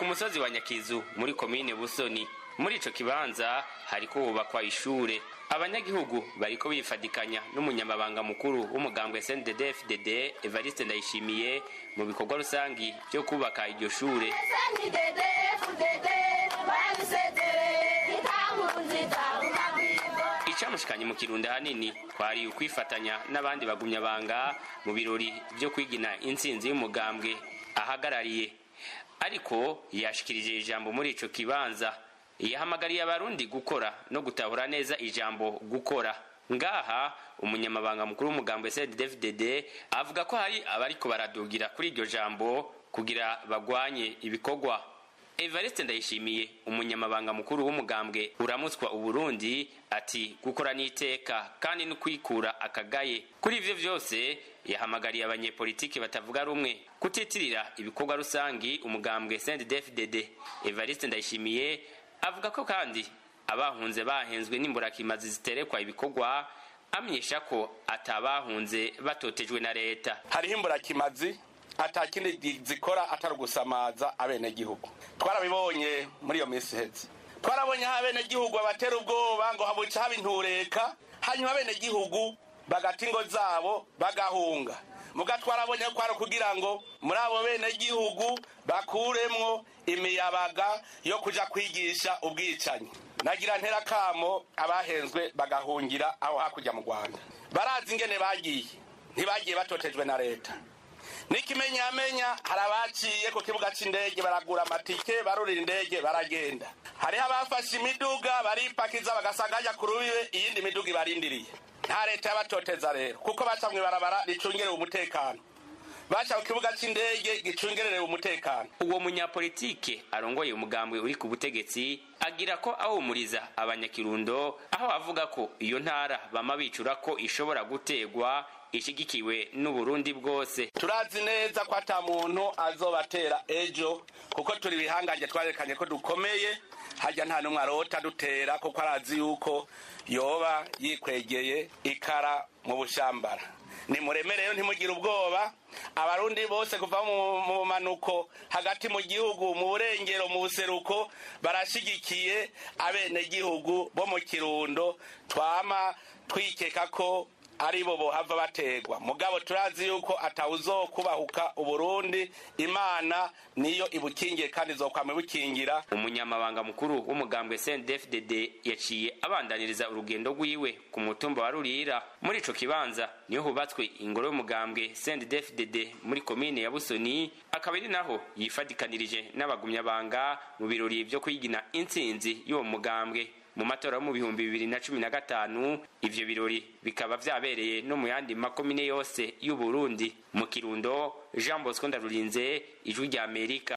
musozi wa nyakizu muri komine busoni muri ico kibanza hariko hubakwa ishure abanyagihugu bariko bifadikanya n'umunyamabanga mukuru w'umugambwe SNDD-FDD Evariste Ndayishimiye mu bikorwa rusangi vyo kubaka iryo shure icamushikanye mu kirundo hanini kwari ukwifatanya n'abandi bagumyabanga mu birori vyo kwigina intsinzi y'umugambwe ahagarariye ariko yashikirije ijambo muri ico kibanza yahamagariye abarundi gukora no gutahura neza ijambo gukora ngaha umunyamabanga mukuru w'umugambwe CNDD-FDD avuga ko hari abariko baradugira kuri iryo jambo kugira bagwanye ibikorwa Evariste Ndayishimiye umunyamabanga mukuru w'umugambwe uramutswa uburundi ati gukora n'iteka kandi no kwikura akagaye kuri ivyo vyose yahamagariye abanyepolitiki batavuga rumwe kutitirira ibikorwa rusangi umugambwe CNDD-FDD Evariste Ndayishimiye avuga ko kandi abahunze bahenzwe n'imburakimazi ziterekwa ibikorwa amenyesha ko atabahunze batotejwe na leta hariho imburakimazi atakindi zikora atari ugusamaza abenegihugu twarabibonye muri iyo minsi iheze twarabonye aho abenegihugu babatera ubwoba ngo habuca haba intureka hanyuma abenegihugu bagata ingo zabo bagahunga muga twarabonye ko ari ukugira ngo muri abo benegihugu bakuremwo imiyabaga yo kuja kwigisha ubwicanyi nagira ntera kamo abahenzwe bagahungira aho hakurya mu rwanda barazi ingene bagiye ntibagiye batotejwe na leta n'ikimenyamenya hari abaciye ku kibuga c'indege baragura amatike barurira indege baragenda hariho abafashe imiduga baripakiza bagasanga hajya ku rubibe iyindi miduga ibarindiriye nta leta yabatoteza rero kuko baca mw'ibarabara ricungerewe umutekano baca ku kibuga c'indege gicungererewe umutekano uwo munyapolitike arongoye umugambwe uri ku butegetsi agira ko awumuriza abanyakirundo aho avuga ko iyo ntara bama bicura ko ishobora gutegwa ishigikiwe n'uburundi bwose turazi neza ko ata muntu azobatera ejo kuko turi ibihangange twarekanye ko dukomeye hajya nta n'umwe arota dutera kuko arazi yuko yoba yikwegeye ikara mu bushambara nimuremereyo ntimugire ubwoba abarundi bose kuva mu manuko hagati mu gihugu mu burengero mu buseruko barashigikiye abenegihugu bo mu kirundo twama twikeka ko ari bo bohava bategwa mugabo turazi yuko atawuzokubahuka uburundi imana niyo ibukingiye kandi izokwama ibukingira umunyamabanga mukuru w'umugambwe CNDD-FDD yaciye abandaniriza urugendo rwiwe ku mutumba wa Rurira muri ico kibanza niho hubatswe ingoro y'umugambwe CNDD-FDD muri komine ya Busoni akaba ari naho yifadikanirije n'abagumyabanga mu birori vyo kwigina intsinzi y'uwo mugambwe mu matora yo mu bihumbi bibiri na cumi na gatanu ivyo birori bikaba vyabereye no mu yandi makomine yose y'uburundi mu kirundo jean bosco ndarurinze ijwi rya amerika